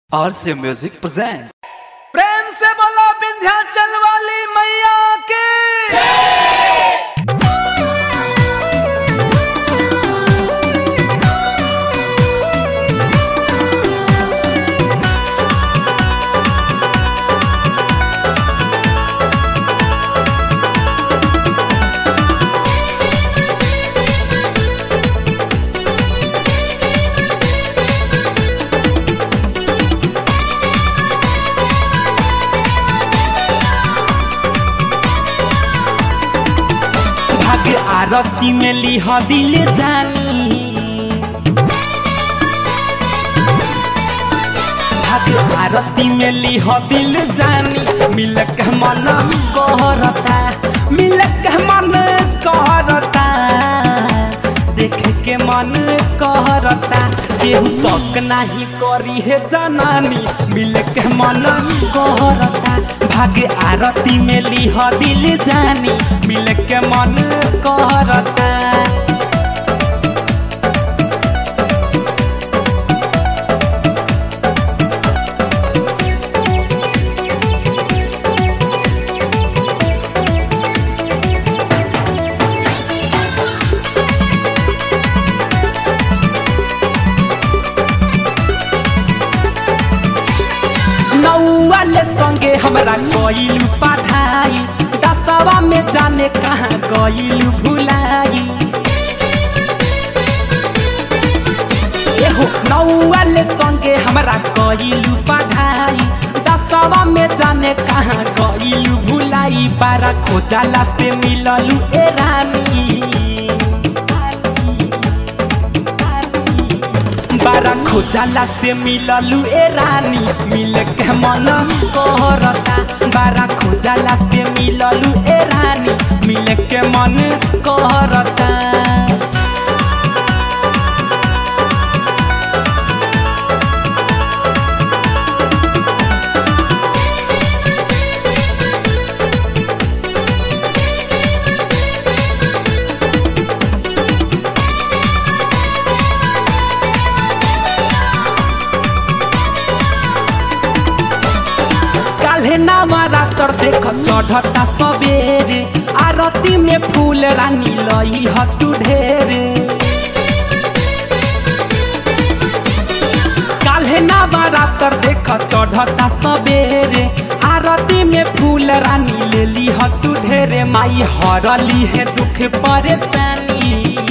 RC Music presents. प्रेम से बोलो विंध्याचल वाली मैया की भाग आरती में लिह दिल जानी भाग आरती में लिह दिल जानी मिलक मन कहरता मिलक मन कहरता देख के मन कहरता केहू शक नाही करी है जनानी मिलक मन कहरता भाग आरती में लिह दिल जानी मिलक मन कहरता नौवाले संगे हमरा गईल पढ़ाई दसवा में जाने कहाँ गईल भुलाई एहो नौवाले संगे हमरा गईल पढ़ाई दसवा में जाने कहाँ गईल भुलाई बारा खोजाला से मिललू ए रानी बारा खोजाला से मिललू ए रानी मिल के मन कहरता बारा खोजाला से मिललू ए रानी मिल के मन कहरता काल्हे नामारा तर देख चढ़ता सबेरे आरती में फूल रानी लई हतु ढेरे काल्हे नामारा तर देख चढ़ता सबेरे आरती में फूल रानी ले ली हतु ढेरे माई हरली है दुख परेशानी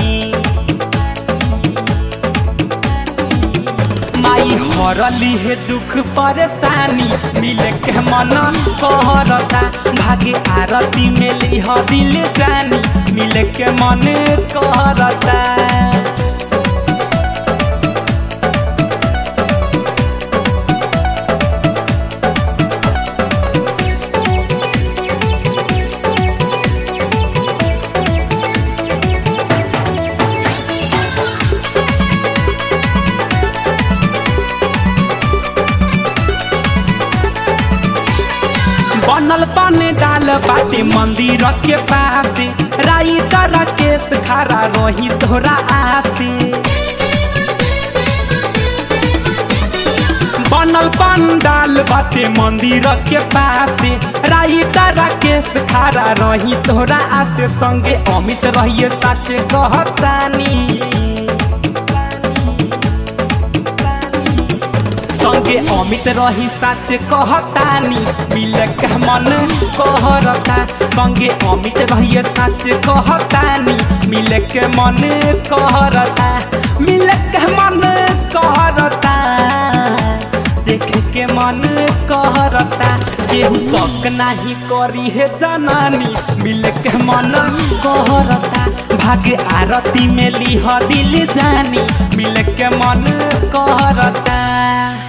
माई हरली है दुख परेशानी मिले के मन कहरता भागे आरती में लिह दिल जानी मिले के मन कहरता बनल पाने डाल बाटे मंदिर के पासे राइटर केस खड़ा रही तोरा आसे बनल पंडाल बाटे मंदिर के पासे राइटर केस खड़ा रही तोरा आसे संगे अमित रहिए साचे कहतानी संगे अमित रही साच कहतानी मिले के मन कहरता संगे अमित रही साच कहतानी मिले के मन कहरता मिले के मन कहरता देख के मन कहरता केहू शक नाही करी है जनानी मिले के मन कहरता भागे आरती में लिह दिल जानी मिले के मन कहरता